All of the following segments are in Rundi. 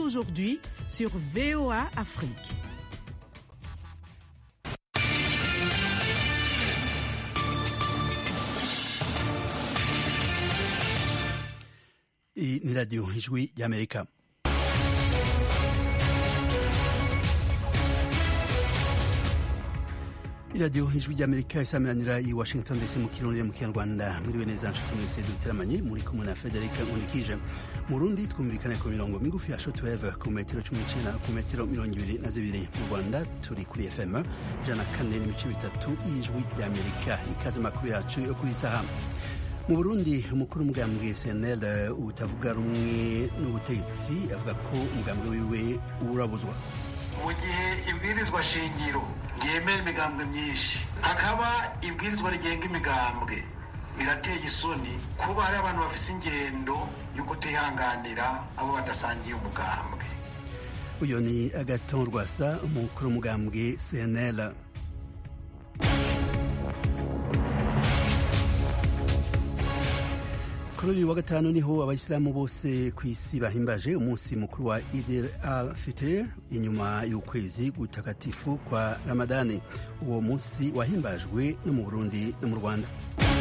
aujourd'hui sur VOA Afrique. Hii ni Radio Ijwi ya Amerika. iradiyo ijwi ry'amerika isameranira i washington dc mu kirundi mu kinyarwanda mwiriwe neza nshuti mwese duteramanye muri kumwe na federika nkundikije mu rundi twumvikane ku mirongo migufi ya shotweve ku metero cumi n'icenda ku metero mirongo ibiri na zibiri mu rwanda turi kuri fm ijana na kane n'ibice bitatu y'ijwi ry'amerika ikaze makuru yacu yo kuri saha mu burundi umukuru w'umugambwe cnl utavuga rumwe n'ubutegetsi avuga ko umugambwe wiwe urabuzwa mu gihe ibwirizwa shingiro ryemera imigambwe myinshi hakaba ibwirizwa rigenga imigambwe birateye isoni kuba hari abantu bafite ingendo yo kutihanganira abo badasangiye umugambwe uyu ni agaton rwasa umukuru w'umugambwe cnl kuri uyu wa gatanu niho abayisilamu bose ku isi bahimbaje umunsi mukuru wa Eid al-Fitr inyuma y'ukwezi gutakatifu kwa Ramadani. Uwo munsi wahimbajwe no mu Burundi no mu Rwanda.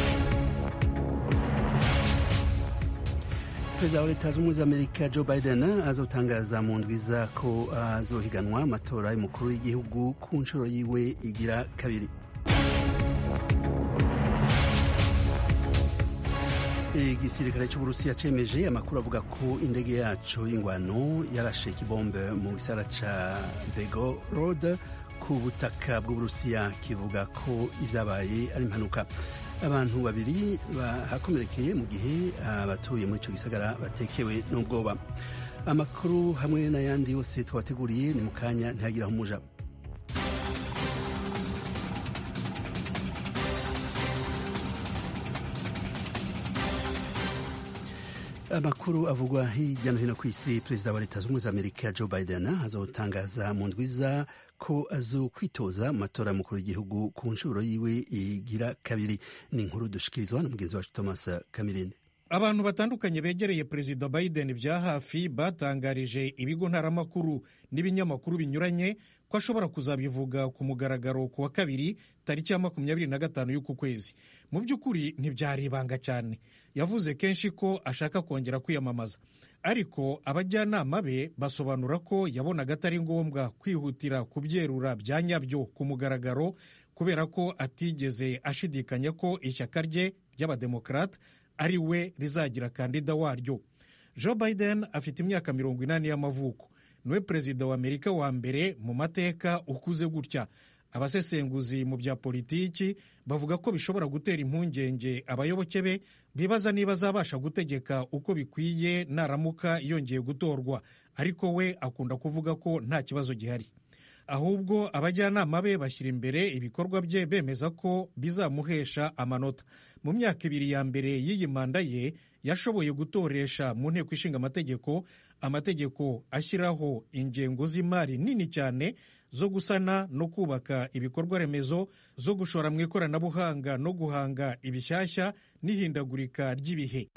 Perezida wa Leta Zunze Ubumwe za Amerika Joe Biden azotangaza mu ndwiza ko azohiganwa amatora y'umukuru w'igihugu ku nshuro yiwe igira kabiri. igisirikare cy'uburusiya cemeje amakuru avuga ko indege yaco y'ingwano yarashe ikibombe mu gisara ca begorod ku butaka bw'uburusiya kivuga ko ivyabaye ari impanuka abantu babiri bahakomerekeye mu gihe abatuye muri ico gisagara batekewe n'ubwoba amakuru hamwe n'ayandi yose twabateguriye ni mu kanya ntihagiraho umuja amakuru avugwa hirya no hino ku isi perezida wa leta zunze ubumwe za amerika joe biden azotangaza mu ndwiza ko azokwitoza mu matora y'umukuru w'igihugu ku nshuro yiwe igira kabiri ni inkuru dushikirizwa na mugenzi wacu thomas kamirinde abantu batandukanye begereye perezida biden bya hafi batangarije ibigo ntaramakuru n'ibinyamakuru binyuranye ko ashobora kuzabivuga ku mugaragaro ku wa kabiri tariki ya makumyabiri na gatanu y'uku kwezi mu by'ukuri ntibyari ibanga cyane yavuze kenshi ko ashaka kongera kwiyamamaza ariko abajyanama be basobanura ko yabonaga atari ngombwa kwihutira kubyerura bya nyabyo ku mugaragaro kubera ko atigeze ashidikanya ko ishyaka rye ry'abademokarate ari we rizagira kandida waryo joe biden afite imyaka mirongo inani y'amavuko niwe perezida wa amerika wa mbere mu mateka ukuze gutya abasesenguzi mu bya politiki bavuga ko bishobora gutera impungenge abayoboke be bibaza niba azabasha gutegeka uko bikwiye naramuka yongeye gutorwa ariko we akunda kuvuga ko nta kibazo gihari ahubwo abajyanama be bashyira imbere ibikorwa bye bemeza ko bizamuhesha amanota mu myaka ibiri ya mbere y'iyi manda ye yashoboye gutoresha mu nteko ishinga amategeko amategeko ashyiraho ingengo z'imari nini cyane zo gusana no kubaka ibikorwa remezo zo gushora mu ikoranabuhanga no guhanga ibishyashya n'ihindagurika ry'ibihe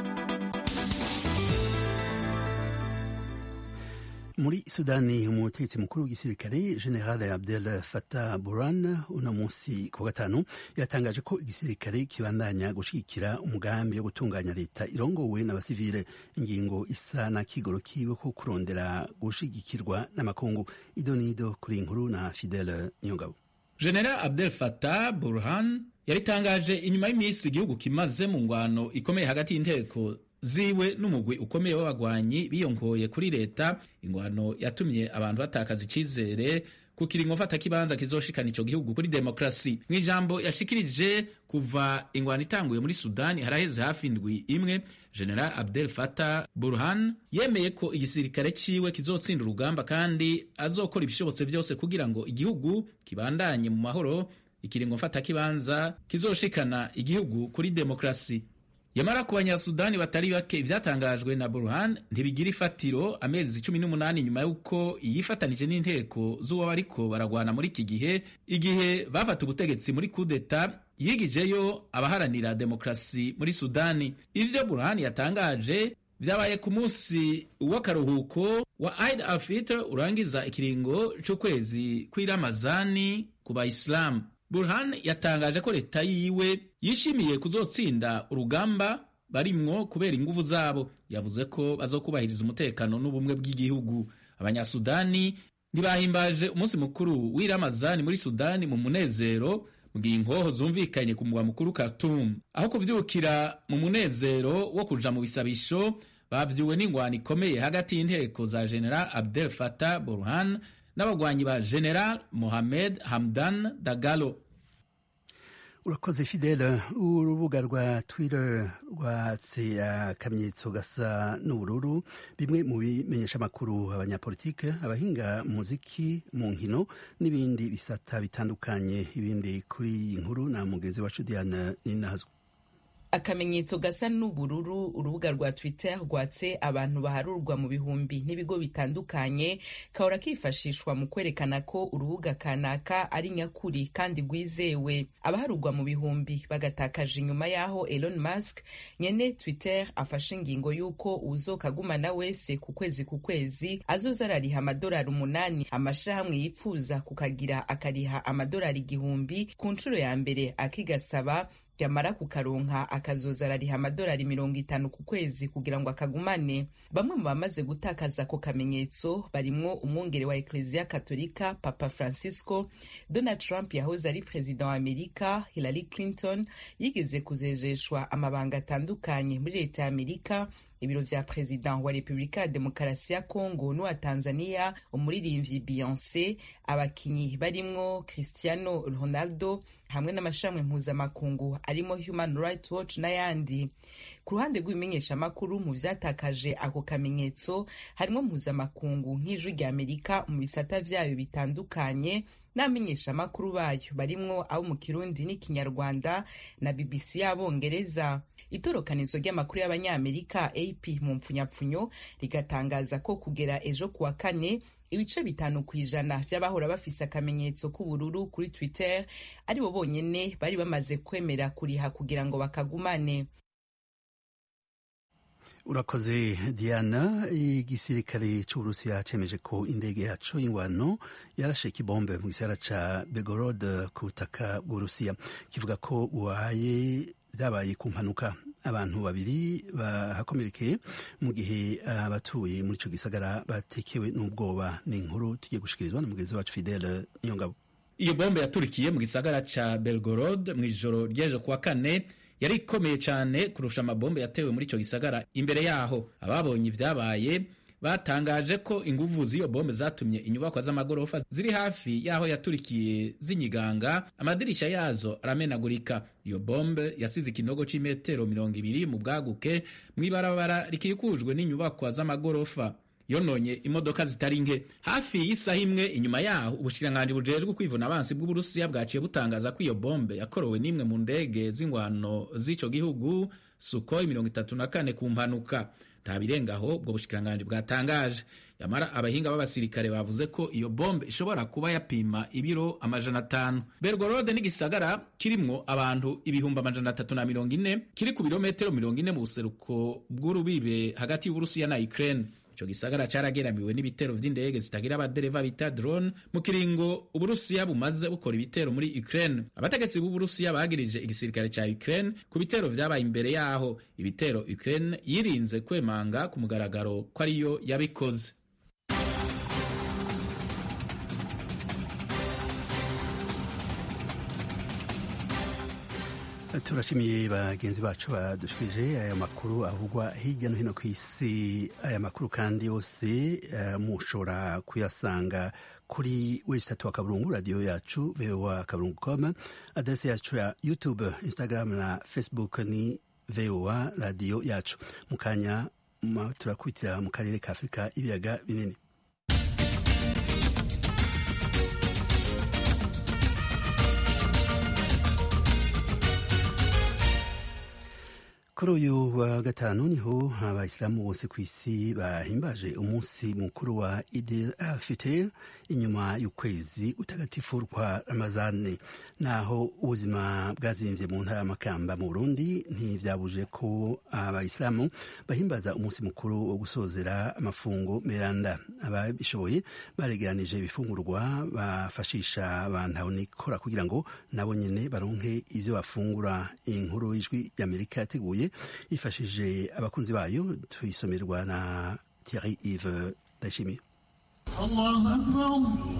muri sudani umutegetsi mukuru w'igisirikare general abdel fatah buran uno munsi ku gatanu yatangaje ko igisirikare kibandanya gushigikira umugambi wo gutunganya leta irongowe n'abasivile ingingo isa na kigoro kiwe ko kurondera gushigikirwa n'amakungu idonido kuri inkuru na fidele nyongabo general abdel fatah burhan yabitangaje inyuma y'iminsi igihugu kimaze mu ngwano ikomeye hagati y'inteko ziwe n'umugwi ukomeye w'abagwanyi biyongoye kuri leta ingwano yatumye abantu batakaza icizere ku kiringo mfatakibanza kizoshikana ico gihugu kuri demokrasi mu ijambo yashikirije kuva ingwano itanguye muri sudani haraheze hafi indwi imwe general abdel fatah burhan yemeye ko igisirikare ciwe kizotsinda urugamba kandi azokora ibishobotse vyose kugira ngo igihugu kibandanye mu mahoro ikiringo mfatakibanza kizoshikana igihugu kuri demokrasi yamara ku banyasudani batari bake ivyatangajwe na burhan ntibigira ifatiro amezi cumi n'umunani nyuma y'uko yifatanije n'inteko z'uwo bariko baragwana muri iki gihe igihe bafata ubutegetsi muri kudeta yigijeyo abaharanira demokrasi muri sudani ivyo burhan yatangaje vyabaye ku munsi w'akaruhuko wa Eid al-Fitr urangiza ikiringo c'ukwezi kw'iramazani ku bayisilamu burhan yatangaje ko leta yiwe yishimiye kuzotsinda urugamba barimwo kubera inguvu zabo yavuze ko bazokubahiriza umutekano n'ubumwe bw'igihugu abanyasudani ntibahimbaje umunsi mukuru w'iramazani muri sudani mu munezero mu gihe inkoho zumvikanye ku mugwa mukuru Khartoum aho kuvyukira mu munezero wo kuja mu bisabisho bavyuwe n'ingwano ikomeye hagati y'inteko za General Abdel Fattah Burhan n'abagwanyi ba General Mohamed Hamdan Dagalo urakoze fidele urubuga rwa twitter rwatse akamenyetso gasa n'ubururu bimwe mu bimenyesha amakuru abanyapolitike abahinga muziki mu nkino n'ibindi bisata bitandukanye ibindi kuri iyi nkuru na mugenzi wacu diana ninazwa akamenyetso gasa n'ubururu urubuga rwa twitter rwatse abantu baharurwa mu bihumbi n'ibigo bitandukanye kahora kifashishwa mu kwerekana ko urubuga kanaka ari nyakuri kandi rwizewe abaharurwa mu bihumbi bagatakaje inyuma y'aho Elon Musk nyene twitter afashe ingingo y'uko uzokagumana wese ku kwezi ku kwezi azoza arariha amadolari umunani amashirahamwe yipfuza kukagira akariha amadolari igihumbi ku nshuro ya mbere akigasaba yamara kukaronka akazoza arariha amadolari mirongo itanu ku kwezi kugira ngo akagumane bamwe mu bamaze gutakaza ako kamenyetso barimwo umwungere wa ekleziya katolika papa francisco donald trump yahoze ari perezida wa amerika hillary clinton yigeze kuzejeshwa amabanga atandukanye muri leta ya amerika ibiro vya perezida wa repubulika ya demokarasi ya kongo n'uwa tanzania umuririmbyi beyonce abakinyi barimwo cristiano ronaldo hamwe n'amashami mpuzamakungu arimo human rights watch n'ayandi ku ruhande rw'ibimenyeshamakuru mu vyatakaje ako kamenyetso harimo mpuzamakungu nk'ijwi rya amerika mu bisata vyayo bitandukanye n'abamenyeshamakuru bayo barimwo abo mu kirundi n'ikinyarwanda na bbc y'abongereza itorokanizo ry'amakuru y'abanyamerika ap mu mpfunyapfunyo rigatangaza ko kugera ejo kuwa kane ibice bitanu ku ijana vy'abahora bafise akamenyetso k'ubururu kuri twitter ari bo bonyene bari bamaze kwemera kuriha kugira ngo bakagumane urakoze diana igisirikare c'uburusiya cemeje ko indege yaco y'ingwano yarashe ikibombe mu gisagara ca begorod ku butaka bw'uburusiya kivuga ko buhaye vyabaye ku mpanuka abantu babiri bahakomerekeye mu gihe abatuye muri ico gisagara batekewe n'ubwoba ni inkuru tugiye gushikirizwa na mugenzi wacu fidele niyongabo iyo bombe yaturikiye mu gisagara ca belgorod mu ijoro ry'ejo kuwa kane yari ikomeye cyane kurusha amabombe yatewe muri ico gisagara imbere yaho ababonye ivyabaye batangaje ko inguvu z'iyo bombe zatumye inyubakwa z'amagorofa ziri hafi y'aho yaturikiye zinyiganga amadirisha yazo aramenagurika iyo bombe yasize ikinogo c'imetero mirongo ibiri mu bwaguke mw'ibarabara rikikujwe n'inyubakwa z'amagorofa yononye imodoka zitari nke hafi y'isaha imwe inyuma yaho ubushikiranganji bujejwe kwivuna abansi bw'uburusiya bwaciye butangaza ko iyo bombe yakorowe n'imwe mu ndege z'ingwano z'ico gihugu sukhoi mirongo itatu na kane ku mpanuka nta birengaho ubwo bushikiranganji bwatangaje yamara abahinga b'abasirikare bavuze ko iyo bombe ishobora kuba yapima ibiro amajana atanu belgorode n'igisagara kirimwo abantu ibihumbi amajana atatu na mirongo ine kiri ku birometero mirongo ine mu buseruko bw'urubibe hagati y'uburusiya na ukraine ico gisagara carageramiwe n'ibitero vy'indege zitagira abadereva bita drone mu kiringo uburusiya bumaze bukora ibitero muri ukraine abategetsi b'uburusiya bagirije igisirikare ca ukraine ku bitero vyabaye imbere yaho ibitero ukraine yirinze kwemanga ku mugaragaro ko ariyo yabikoze turashimiye bagenzi bacu badushikije aya makuru avugwa hirya no hino ku isi aya makuru kandi yose uh, mushobora kuyasanga kuri website wa kaburungu radio yacu voa kaburungu com adrese yacu ya youtube instagram na facebook ni voa radio yacu mu kanya turakubitira mu karere ka afurika ibiyaga binini kuri uyu wa gatanu niho abayisilamu bose ku isi bahimbaje umunsi mukuru wa idil al fitr inyuma y'ukwezi utagatifu kwa ramazani naho ubuzima bwazimvye mu ntara y'amakamba mu burundi ntivyabuje ko abayisilamu bahimbaza umunsi mukuru wo gusozera amafungo meranda ababishoboye baregeranije ibifungurwa bafashisha bantahonikora kugira ngo nabo nyene baronke ivyo bafungura inkuru y'ijwi ry'amerika yateguye yifashije abakunzi bayo tuyisomerwa na Thierry Yves Ndayishimiye الله أكبر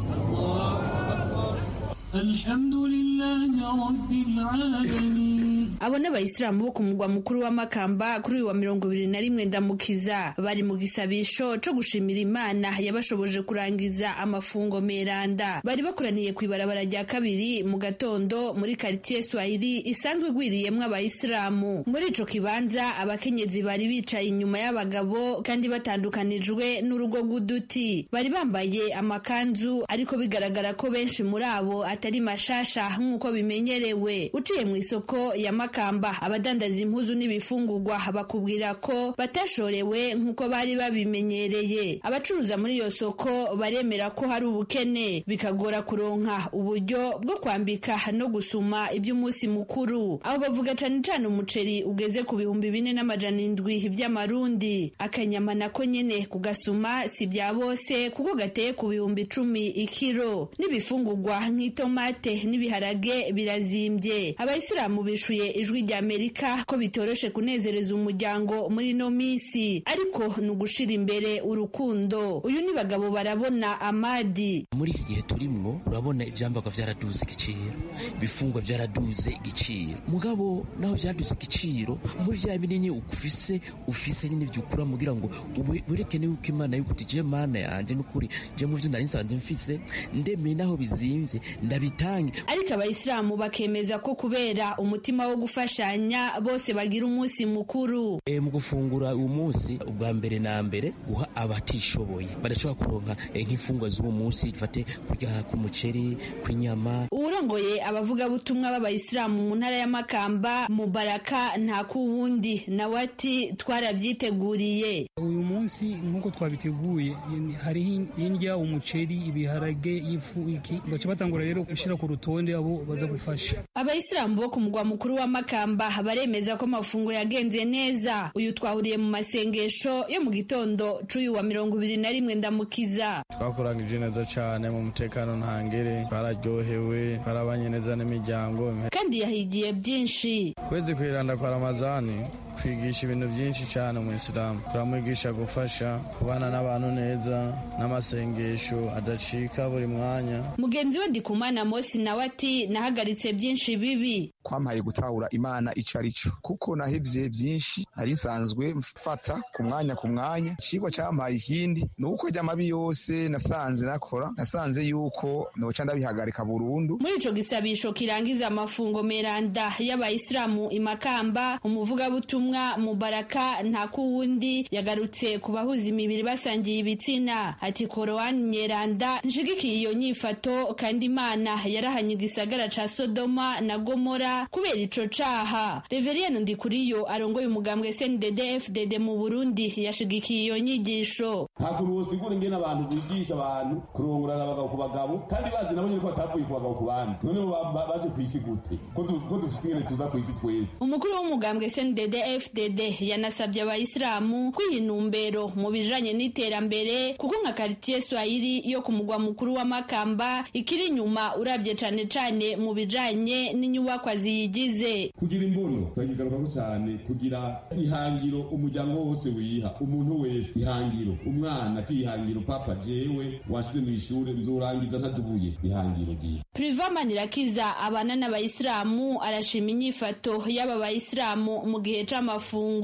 الحمد لله رب العالمين abo ni abayisilamu bo ku mugwa mukuru wa makamba kuri uyu wa mirongo ibiri na rimwe ndamukiza bari mu gisabisho co gushimira imana yabashoboje kurangiza amafungo meranda bari bakoraniye ku ibarabara rya kabiri mu gatondo muri karitiye swahili isanzwe igwiriyemwo abayisilamu muri ico kibanza abakenyezi bari bicaye inyuma y'abagabo kandi batandukanijwe n'urugo rw'uduti bari bambaye amakanzu ariko bigaragara ko benshi muri abo atari mashasha nk'uko bimenyerewe uciye mu isoko ya makamba abadandaza impuzu n'ibifungurwa bakubwira ko batashorewe nk'uko bari babimenyereye abacuruza muri iyo soko baremera ko hari ubukene bikagora kuronka uburyo bwo kwambika no gusuma iby'umunsi mukuru abo bavuga cane cane umuceri ugeze ku bihumbi bine n'amajana indwi by'amarundi akanyama nako nyene kugasuma si bya bose kuko gateye ku bihumbi icumi ikiro n'ibifungurwa nk'itomate n'ibiharage birazimbye abayisilamu bishuye ijwi rya amerika ko bitoroshe kunezereza umuryango muri ino minsi ariko ni ugushira imbere urukundo uyu ni bagabo barabona amadi muri iki gihe turimwo urabona ivyambagwa vyaraduze igiciro ibifungwa vyaraduze igiciro mugabo naho vyaduze igiciro muri vya binini ufise ufise nyine vyukura mugira ngo werekene yuko imana yuko uti je mana yanje n'ukuri je mu vyo nari nsanzwe mfise ndemeye naho bizimvye ndabitange ariko abayisilamu bakemeza ko kubera umutima wo gufashanya bose bagira umunsi mukuru e, mu gufungura uwo munsi ubwa mbere na mbere guha abatishoboye badashobora kuronka e, nk'imfungwa z'uwo munsi dufate kurya k'umuceri kw'inyama uwurongoye abavugabutumwa b'abayisilamu mu ntara y'amakamba mubaraka nta kuwundi nawe ati twarabyiteguriye uyu munsi nk'uko twabiteguye hariho indya umuceri ibiharage ifu iki baca batangura rero gushyira ku rutonde abo baza gufasha abayisilamu bo ku mugwa mukuru wa makamba baremeza ko amafungo yagenze neza uyu twahuriye mu masengesho yo mu gitondo c'uyu wa mirongo ibiri na rimwe ndamukiza twakurangije neza cyane mu mutekano ntangere twararyohewe twarabanye neza n'imiryango kandi yahigiye byinshi kwezi kwiranda kwa ramazani kwigisha ibintu byinshi cyane mu isilamu turamwigisha gufasha kubana n'abantu neza n'amasengesho adacika buri mwanya mugenzi we ndikumana mosi nawe ati nahagaritse byinshi bibi kwampaye gutahura imana ico ari cyo kuko nahevye byinshi nari nsanzwe mfata ku mwanya ku mwanya icigwa campaye ikindi ni uko ry'amabi yose nasanze nakora nasanze yuko noca ndabihagarika burundu muri ico gisabisho kirangiza amafungo meranda y'abayisilamu imakamba umuvugabutumwa mubaraka nta kuwundi yagarutse ku bahuza imibiri basangiye ibitsina ati korowani nyeranda nshigikiye iyo nyifato kandi imana yarahanye igisagara ca sodoma na gomora kubera ico caha reveriyeni ndikuriyo arongoye umugambwe sndd fdd mu burundi yashigikiye iyo nyigisho nta kuntu wosigura ingene abantu bigisha abantu kurongorana abagabo ku bagabo kandi bazi nabo nyene ko batavuye ku bagabo ku bandi none baje kw'isi gute ko dufise ingene tuza kw'isi twese umukuru w'umugambwe sndd fdd yanasabye abayisilamu kwiha intumbero mu bijanye n'iterambere kuko nka karitiye swahili yo ku mugwa mukuru wa makamba ikiri inyuma urabye cane cane mu bijanye n'inyubakwa ziyigize kugira imbono turakigarukako cyane kugira ihangiro umuryango wose wiha umuntu wese ihangiro umwana akihangira papa jewe washize mu ishure nzorangiza ntadubuye ihangiro gihe priva manirakiza abana n'abayisilamu arashima inyifato y'aba bayisilamu mu gihe c'amafungo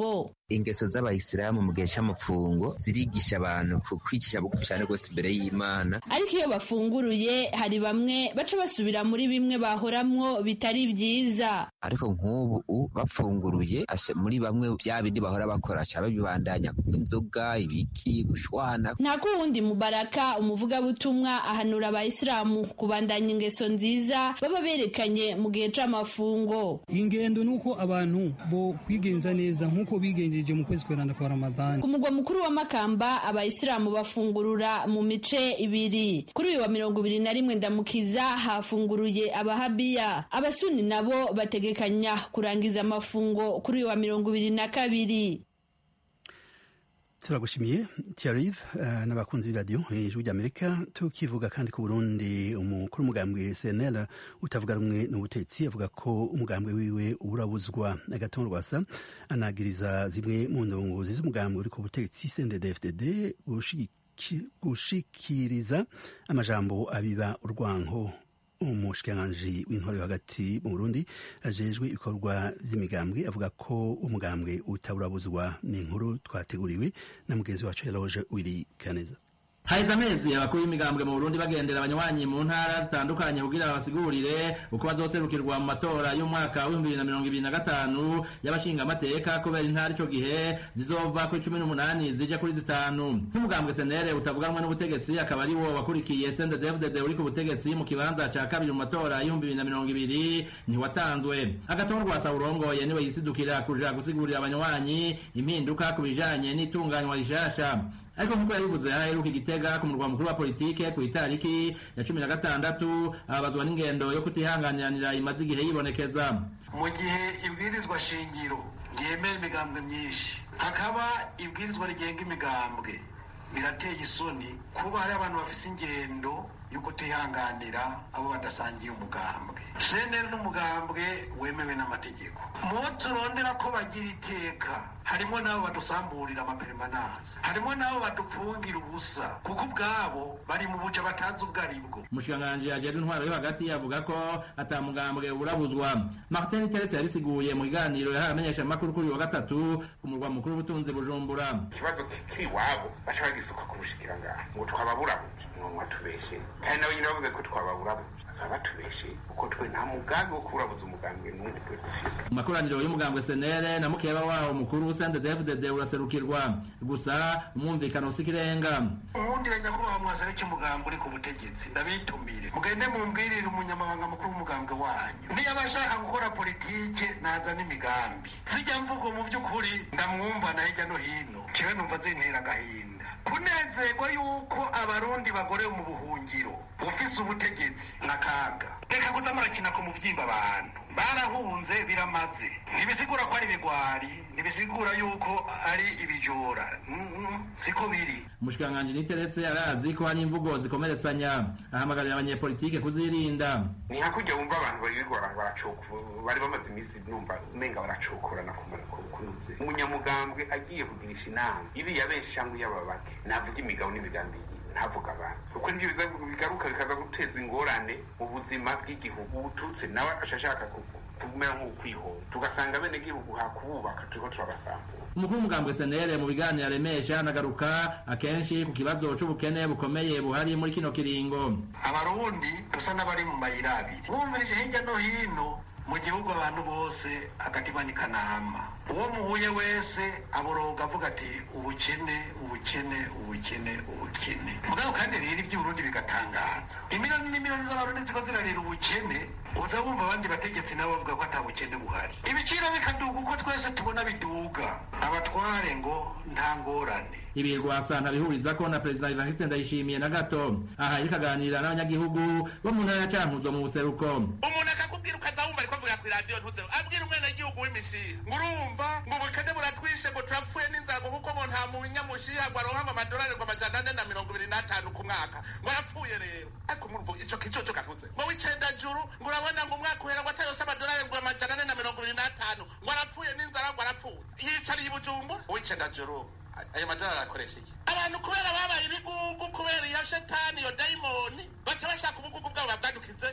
ingeso z'abayisilamu mu gihe cy'amapfungo zirigisha abantu kwicisha bugufi cyane rwose imbere y'imana ariko iyo bafunguruye hari bamwe baca basubira muri bimwe bahoramwo bitari byiza ariko nk'ubu bafunguruye muri bamwe bya bindi bahora bakora cyaba bibandanya kunywa inzoga ibiki gushwana nta kuwundi mubaraka umuvugabutumwa ahanura abayisilamu kubandanya ingeso nziza baba berekanye mu gihe c'amafungo ingendo nuko abantu bo kwigenza neza nk'uko bigenjeje mu kwezi kweranda kwa ramadani ku mugwa mukuru wa makamba abayisilamu bafungurura mu mice ibiri kuri uyu wa mirongo ibiri na rimwe ndamukiza hafunguruye abahabiya abasuni nabo bategekanya kurangiza amafungo kuri uyu wa mirongo ibiri na kabiri turagushimiye tiarive uh, n'abakunzi b'iradiyo ijwi ry'amerika tukivuga kandi ku burundi umukuru w'umugambwe cnl utavuga rumwe n'ubutetsi avuga ko umugambwe wiwe urabuzwa agatongo rwasa anagiriza zimwe mu ndongozi z'umugambwe uri ku butegetsi cnddfdd gushikiriza amajambo abiba urwanko umushikiranganji w'intore hagati mu burundi ajejwe ibikorwa vy'imigambwe avuga ko umugambwe utaburabuzwa ni inkuru twateguriwe na mugenzi wacu eloge wiri kaneza haheze amezi abakuru b'imigambwe mu burundi bagendera abanywanyi mu ntara zitandukanye kugira babasigurire uko bazoserukirwa mu matora y'umwaka w'ibihumbi bibiri na mirongo ibiri na gatanu y'abashingamateka kubera intara ico gihe zizova kuri cumi n'umunani zija kuri zitanu nk'umugambwe senere utavuganwe n'ubutegetsi akaba ari wo wakurikiye sendedefdede uri ku butegetsi mu kibanza ca kabiri mu matora y'ibihumbi bibiri na mirongo ibiri ntiwatanzwe agatorwa sa urongoye niwe yisidukira kuja gusigurira abanywanyi impinduka ku bijanye n'itunganywa rishasha ariko nk'uko yabivuze aheruka igitega ku murwa mukuru wa politike ku itariki ya cumi na gatandatu ababazwa n'ingendo yo kutihanganiranira imaze igihe yibonekeza mu gihe ibwirizwa shingiro ryemera imigambwe myinshi hakaba ibwirizwa rigenga imigambwe birateye isoni kuba hari abantu bafite ingendo yo kutihanganira abo badasangiye umugambwe seneri n'umugambwe wemewe n'amategeko mu turondera ko bagira iteka harimo n'abo badusamburira amaperemananza harimo n'abo badupfungira ubusa kuko ubwabo bari mu buca batazi ubwo ari bwo umushikiranganji ajejwe intwaro yo hagati avuga ko ata mugambwe burabuzwa martin terese yarisiguye mu kiganiro yahaye amenyeshamakuru kuri wa gatatu ku murwa mukuru w'ubutunzi bujumbura ikibazo kiri iwabo baca bagisuka ku bushikiranganji ngo twababurabuje ngo watubeshe kandi nabo nyine bavuze ko twababurabuje basaba batubeshe kuko twe nta mugambi wo kuburabuza umugambwe n'umwe twe dufise mu makoraniro y'umugambwe senere na mukeba wawo mukuru sendedefdd uraserukirwa gusa umwumvikano si ikirenga uwundira nyakubahwa mwasare cy'umugambwe uri ku butegetsi ndabitumire mugende mumbwirire umunyamabanga mukuru w'umugambwe wanyu niyo aba ashaka gukora politike naza n'imigambi zijya mvugo mu by'ukuri ndamwumva na hirya no hino kiwe numva zintera agahinda kunezerwa yuko abarundi bagorewe mu buhungiro ufise ubutegetsi n'akaga reka kuza murakina ku muvyimba abantu barahunze biramaze ntibisigura ko ari ibigwari ntibisigura yuko ari ibijora siko biri umushikiranganji niteretse arazi ko hari imvugo zikomeretsanya ahamagarira abanyepolitike kuzirinda ni hakurya wumva abantu barirwa baracukura bari bamaze iminsi numva umenga baracukurana kunuze umunyamugambwe agiye kugirisha inama iriya benshi cyangwa iy'ababake navuga imigabo n'imigambi ntavuga abantu kuko nibyo bigaruka bikaza guteza ingorane mu buzima bw'igihugu ubututse nawe ashaka kumera nk'ukwihora tugasanga bene gihugu hakububaka turiko turabasambura umukuru w'umugambwe senere mu biganiro aremesha anagaruka akenshi ku kibazo c'ubukene bukomeye buhari muri kino kiringo abarundi dusa n'abari mu mayira abiri bumvirije hirya no hino mu gihugu abantu bose agatima ni kanama uwo muhuye wese aboroga avuga ati ubukene ubukene ubukene ubukene mugabo kandi rero iby'uburundi bigatangaza imiliyoni n'imiliyoni z'abarundi ziko zirarira ubukene uza wumva abandi bategetsi nabo bavuga ko ata bukene buhari ibiciro bikaduga uko twese tubona biduga abatware ngo nta ngorane ibi rwasa ntabihuriza ko na perezida evariste ndayishimiye na gato aha ariko aganira n'abanyagihugu bo mu ntara ya cankuzo mu buseruko umuntu akakubwira ukaza wumva ariko avuga ku iradiyo ntuze abwira umwenegihugu w'imishiha ngo urumva ngo ubukene buratwishe ngo turapfuye n'inzara kuko ngo nta munyamushiha ngo aronka amadolari ngo amajana ane na mirongo ibiri n'atanu ku mwaka ngo arapfuye rero ariko murumva ico kicoco kavuze ngo w'icenda juru ngo urabona ngo umwaka uhera ngo atayose amadolari ngo amajana ane na mirongo ibiri n'atanu ngo arapfuye n'inzara ngo arapfuye yicariye i bujumbura uw'icenda juru ayo madolari arakoresha iki abantu kubera babaye ibigugu kubera iyo shetani iyo dayimoni baca bashaka ubugugu bwabo babwadukize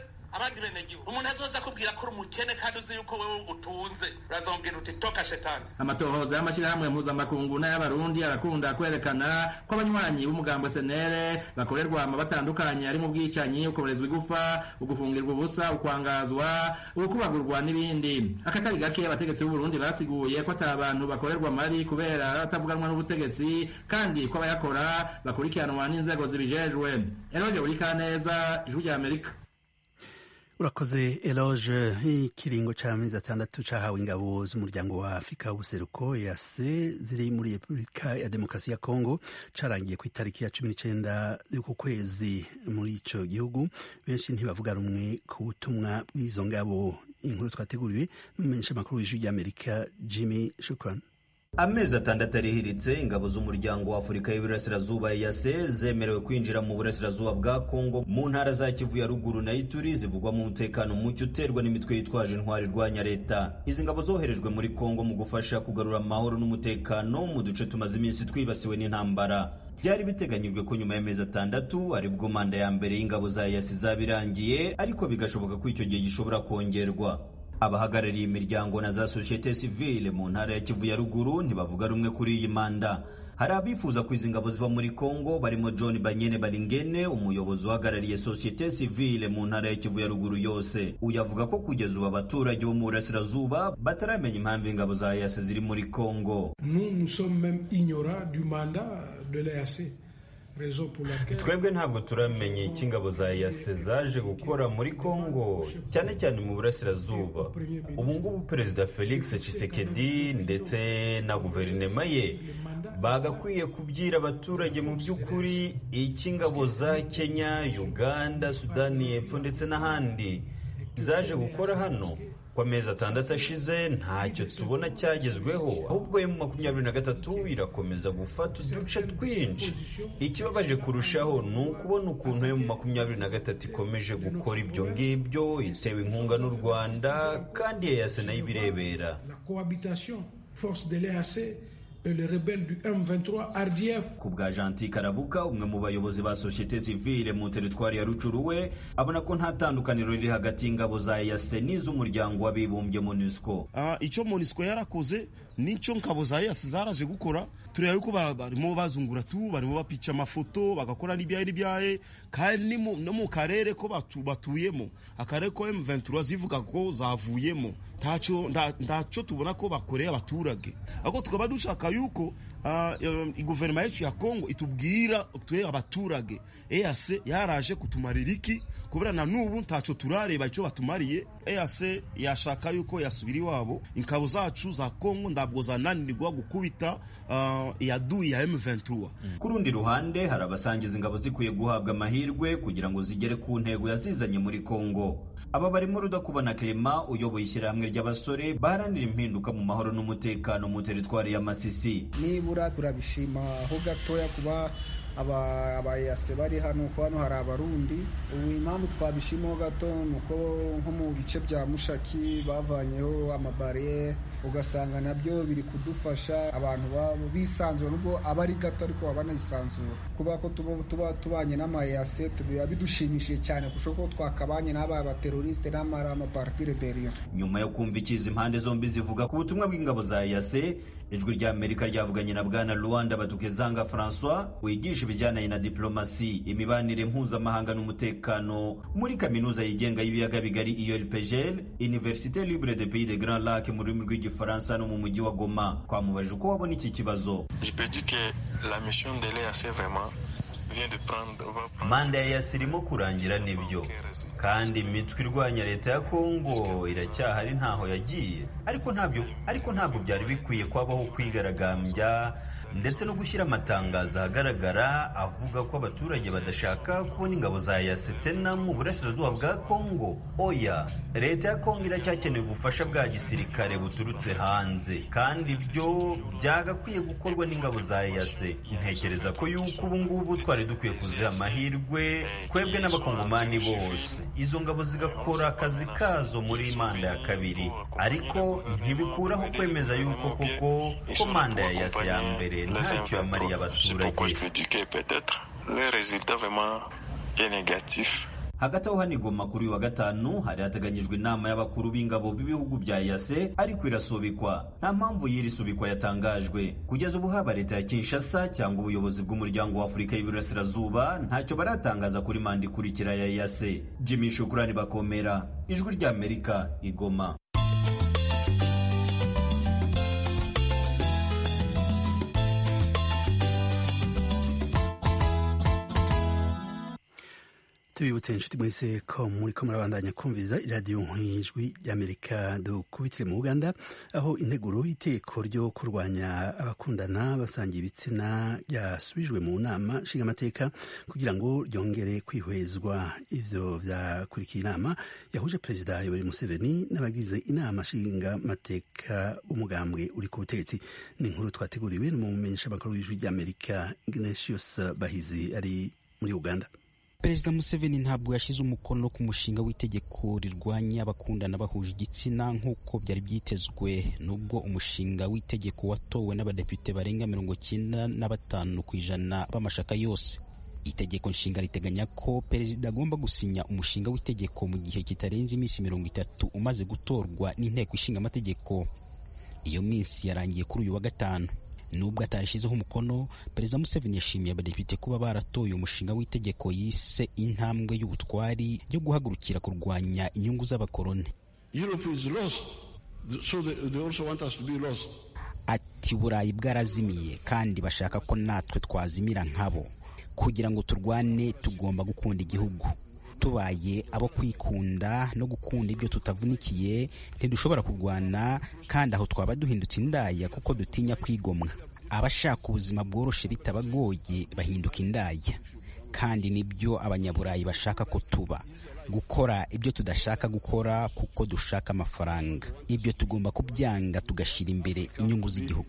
abandi benegihugu umuntu azoza akubwira ko uri umukene kandi uzi yuko wewe utunze urazongera uti toka shetani amatohoza y'amashyirahamwe mpuzamakungu n'ay'abarundi arakunda kwerekana ko abanywanyi b'umugambo senere bakorerwa ama batandukanye harimo ubwicanyi ukomerezwa igufa ugufungirwa ubusa ukwangazwa ukubagurwa n'ibindi akatari gake abategetsi b'uburundi basiguye ko ata bantu bakorerwa mari kubera batavuganwa n'ubutegetsi kandi ko abayakora bakurikiranwa n'inzego zibijejwe eroje buri kaneza ijwi rya amerika urakoze eloge ikiringo c'amezi atandatu cahawe ingabo z'umuryango wa afurika w'ubuseruko yase ziri muri repubulika ya demokarasi ya kongo carangiye ku itariki ya cumi n'icenda y'uku kwezi muri ico gihugu benshi ntibavuga rumwe ku butumwa bw'izo ngabo inkuru twateguriwe n'umumenyesha makuru w'ijwi ry'amerika jimmy shukran amezi atandatu arihiritse ingabo z'umuryango wa afurika y'iburasirazuba yase zemerewe kwinjira mu burasirazuba bwa kongo mu ntara za kivu ya ruguru na ituri zivugwa mu mutekano muke uterwa n'imitwe yitwaje intwari irwanya leta izi ngabo zoherejwe muri kongo mu gufasha kugarura amahoro n'umutekano mu duce tumaze iminsi twibasiwe n'intambara byari biteganyijwe ko nyuma y'amezi atandatu aribwo manda ya mbere y'ingabo za yasi izaba irangiye ariko bigashoboka ko icyo gihe gishobora kongerwa abahagarariye imiryango na za sosiyete sivile mu ntara ya kivu ya ruguru ntibavuga rumwe kuri iyi manda hari abifuza ko izi ngabo ziva muri kongo barimo john banyene baringene umuyobozi uhagarariye sosiyete sivile mu ntara ya kivu ya ruguru yose uyu avuga ko kugeza ubu abaturage bo mu burasirazuba bataramenya impamvu ingabo za yase ziri muri kongo nous nous sommes même ignorants du mandat de l'EAC twebwe ntabwo turamenya icyo ingabo za yase zaje gukora muri kongo cyane cyane mu burasirazuba ubu ngubu perezida felix Tshisekedi ndetse na guverinoma ye bagakwiye kubwira abaturage mu by'ukuri icyo ingabo za kenya uganda sudani y'epfo ndetse n'ahandi zaje gukora hano ku amezi atandatu ashize ntacyo tubona cyagezweho ahubwo emu makumyabiri na gatatu irakomeza gufata uduce twinshi ikibabaje kurushaho ni ukubona ukuntu emu makumyabiri na gatatu ikomeje gukora ibyo ngibyo itewe inkunga n'u rwanda kandi yayase nayo ibirebera le rebelle du M23 RDF. ku bwa Gentil Karabuka umwe mu bayobozi ba societe civile mu teritwari ya Rucuru we abona ko nta tandukaniro riri hagati y'ingabo za EAC n'iz'umuryango w'abibumbye MONUSCO uh, icyo MONUSCO yarakoze nicyo ngabo za EAC zaraje gukora tureba yuko barimo bazungura tu barimo bapica amafoto bagakora n'ibyaye n'ibyaye kandi no mu karere ko batu, batuyemo akarere ko M23 zivuga ko zavuyemo ntacyo ntacyo tubona ko bakoreye abaturage ahubwo tukaba dushaka yuko guverinoma yacu ya kongo itubwira twe abaturage EAC yaraje kutumarira iki kubera na n'ubu ntacyo turareba icyo batumariye EAC yashaka yuko yasubira iwabo ingabo zacu za kongo ntabwo zananirwa gukubita iyaduyi ya M23 ku rundi ruhande hari abasangiza ingabo zikwiye guhabwa amahirwe kugira ngo zigere ku ntego yazizanye muri kongo aba barimo rudakubona Clement uyoboye ishyirahamwe ry'abasore baharanira impinduka mu mahoro n'umutekano mu teritwari ya Masisi nibura turabishima aho gatoya kuba abayase bari hano kuko hano hari abarundi ubu impamvu twabishimaho gato ni uko nko mu bice bya mushaki bavanyeho amabariyeri ugasanga nabyo biri kudufasha abantu babo bisanzura nubwo aba ari gato ariko baba banayisanzura kuba ko tuba tubanye n'amayase biba bidushimishije cyane kurusha ko twakabanye n'aba baterorisite n'amara amaparti reberiyo nyuma yo kumva ikizi impande zombi zivuga ku butumwa bw'ingabo za yase ijwi rya amerika ryavuganye na bwana luanda batukezanga francois wigisha ibijyanye na diplomasi imibanire mpuzamahanga n'umutekano muri kaminuza yigenga y'ibiyaga bigari iyorpegel université libre de pays de grand lac mu rurimi rw'igifaransa no mu mujyi wa goma twamubajije uko wabona iki kibazo manda ya yasi irimo kurangira nibyo kandi imitwe irwanya leta ya kongo iracyahari ntaho yagiye ariko ntabyo ariko ntabwo byari bikwiye kwabaho kwigaragambya ndetse no gushyira amatangazo ahagaragara avuga ko abaturage badashaka kubona ingabo za yasetena mu burasirazuba bwa kongo oya leta ya kongo iracyakeneye ubufasha bwa gisirikare buturutse hanze kandi ibyo byagakwiye gukorwa n'ingabo za yase ntekereza ko yuko ubu ngubu twari dukwiye kuziha amahirwe twebwe n'abakongomani bose izo ngabo zigakora akazi kazo muri manda ya kabiri ariko ntibikuraho kwemeza yuko koko ko manda ya yase ya mbere ntacyo yamariye abaturage hagati aho hano igoma kuri uyu wa gatanu hari hateganyijwe inama y'abakuru b'ingabo b'ibihugu bya yase ariko irasubikwa nta mpamvu y'iri subikwa yatangajwe kugeza ubu haba leta ya kinshasa cyangwa ubuyobozi bw'umuryango wa afurika y'iburasirazuba ntacyo baratangaza kuri manda ikurikira ya yase jimmy shukurani bakomera ijwi ry'amerika igoma tubibutse inshuti mwese ko muri ko murabandanya kumviza iradiyo nk'ijwi ry'amerika dukubitire mu uganda aho integuro y'iteko ryo kurwanya abakundana basangiye ibitsina ryasubijwe mu nama nshingamateka kugira ngo ryongere kwihwezwa ivyo vyakurikiye inama yahuje perezida yoweri museveni n'abagize inama nshingamateka umugambwe uri ku butegetsi ni inkuru twateguriwe n'umumenyeshamakuru w'ijwi ry'amerika ignatius bahizi ari muri uganda perezida museveni ntabwo yashyize umukono ku mushinga w'itegeko rirwanya abakundana bahuje igitsina nk'uko byari byitezwe nubwo umushinga w'itegeko watowe n'abadepite barenga mirongo cyenda na batanu ku ijana b'amashaka yose itegeko nshinga riteganya ko perezida agomba gusinya umushinga w'itegeko mu gihe kitarenze iminsi mirongo itatu umaze gutorwa n'inteko ishinga amategeko iyo minsi yarangiye kuri uyu wa gatanu nubwo atarishyizeho umukono perezida museveni yashimiye abadepite kuba baratoye umushinga w'itegeko yise intambwe y'ubutwari yo guhagurukira kurwanya inyungu z'abakoloni ati burayi bwarazimiye kandi bashaka ko natwe twazimira nkabo kugira ngo turwane tugomba gukunda igihugu tubaye abo kwikunda no gukunda ibyo tutavunikiye ntidushobora kurwana kandi aho twaba duhindutse indaya kuko dutinya kwigomwa abashaka ubuzima bworoshe bitabagoye bahinduka indaya kandi nibyo abanyaburayi bashaka ko tuba gukora ibyo tudashaka gukora kuko dushaka amafaranga ibyo tugomba kubyanga tugashyira imbere inyungu z'igihugu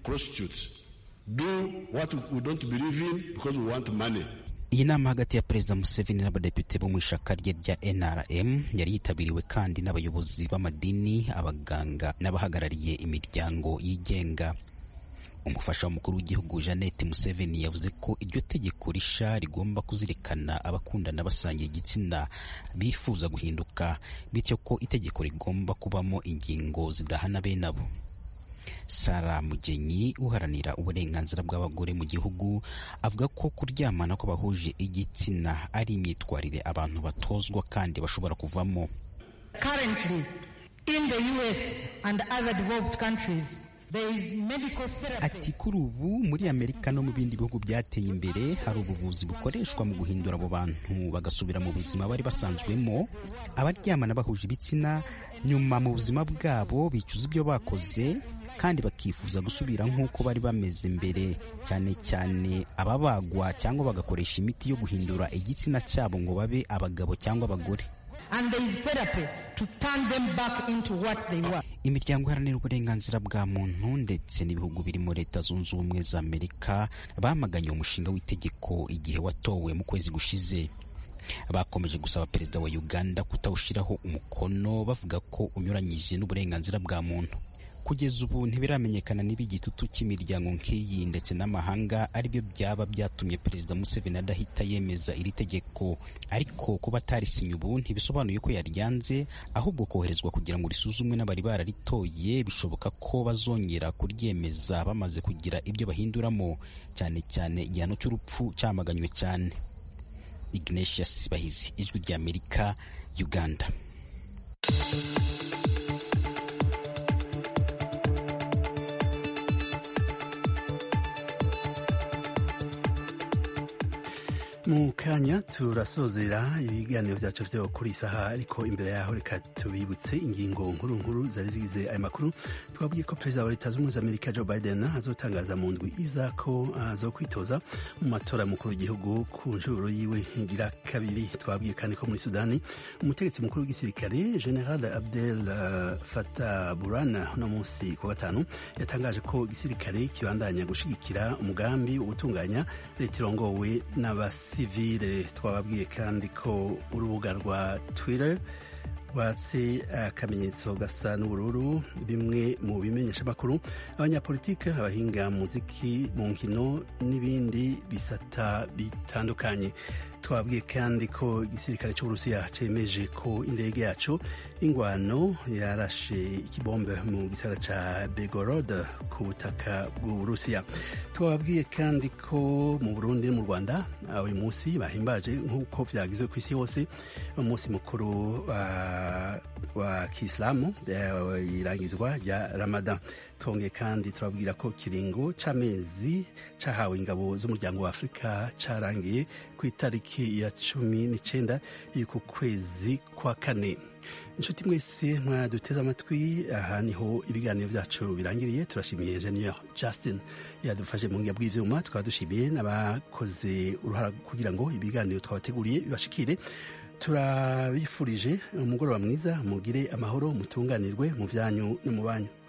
iyi nama hagati ya perezida museveni n'abadepite bo mu ishaka rye rya nrm yari yitabiriwe kandi n'abayobozi b'amadini abaganga n'abahagarariye imiryango yigenga umufasha w'umukuru w'igihugu jeannette museveni yavuze ko iryo tegeko risha rigomba kuzirikana abakundana basangiye igitsina bifuza guhinduka bityo ko itegeko rigomba kubamo ingingo zidahana bene abo sara mugenyi uharanira uburenganzira bw'abagore mu gihugu avuga ko kuryamana kw'abahuje igitsina ari imyitwarire abantu batozwa kandi bashobora kuvamo Currently, in the US and other developed countries, ati kuri ubu muri amerika no mu bindi bihugu byateye imbere hari ubuvuzi bukoreshwa mu guhindura abo bantu bagasubira mu buzima bari basanzwemo abaryamana bahuje ibitsina nyuma mu buzima bwabo bicuza ibyo bakoze kandi bakifuza gusubira nk'uko bari bameze mbere cyane cyane ababagwa cyangwa bagakoresha imiti yo guhindura igitsina cyabo ngo babe abagabo cyangwa abagore and there is therapy to turn them back into what they were. imiryango iharanira uburenganzira bwa muntu ndetse n'ibihugu birimo leta zunze ubumwe za amerika bamaganye umushinga w'itegeko igihe watowe mu kwezi gushize bakomeje gusaba perezida wa uganda kutawushyiraho umukono bavuga ko unyuranyije n'uburenganzira bwa muntu kugeza ubu ntibiramenyekana niba igitutu cy'imiryango nk'iyi ndetse n'amahanga aribyo byaba byatumye perezida museveni adahita yemeza iri tegeko ariko kuba atarisinye ubu ntibisobanuye ko yaryanze ahubwo koherezwa kugira ngo risuzumwe n'abari bararitoye bishoboka ko bazongera kuryemeza bamaze kugira ibyo bahinduramo cyane cyane igihano cy'urupfu cyamaganywe cyane ignatius bahizi ijwi ry'amerika uganda mu kanya turasozera ibiganiro byacu byo kuri iyi saha ariko imbere yaho reka tubibutse ingingo nkuru nkuru zari zigize aya makuru twabwiye ko perezida wa leta zunze ubumwe za amerika joe biden azotangaza mu ndwi iza ko azo kwitoza mu matora mukuru w'igihugu ku nshuro yiwe ngira kabiri twabwiye kandi ko muri sudani umutegetsi mukuru w'igisirikare general abdel uh, fatah burana uno munsi ku gatanu yatangaje ko igisirikare kibandanya gushigikira umugambi wo gutunganya leta irongowe n'abasi sivile twababwiye kandi ko urubuga rwa twitter rwatse akamenyetso gasa n'ubururu bimwe mu bimenyesha amakuru abanyapolitike abahinga muziki mu nkino n'ibindi bisata bitandukanye twabwiye kandi ko igisirikare cy'uburusiya cyemeje ko indege yacu ingwano yarashe ikibombe mu gisagara ca begorod ku butaka bw'uburusiya twababwiye kandi ko mu burundi no mu rwanda uyu munsi bahimbaje nk'uko vyagizwe ku isi hose umunsi mukuru wa, wa kiislamu irangizwa rya ramadan twongeye kandi turabwira ko kiringo c'amezi cahawe ingabo z'umuryango wa afurika carangiye ku itariki ya cumi n'icenda y'uku kwezi kwa kane inshuti mwese mwaduteze amatwi aha niho ibiganiro byacu birangiriye turashimiye engineer justin yadufashe mu ngiga bw'ivyuma tukaba dushimiye n'abakoze uruhara kugira ngo ibiganiro twabateguriye bibashikire turabifurije umugoroba mwiza mugire amahoro mutunganirwe mu vyanyu no mu banyu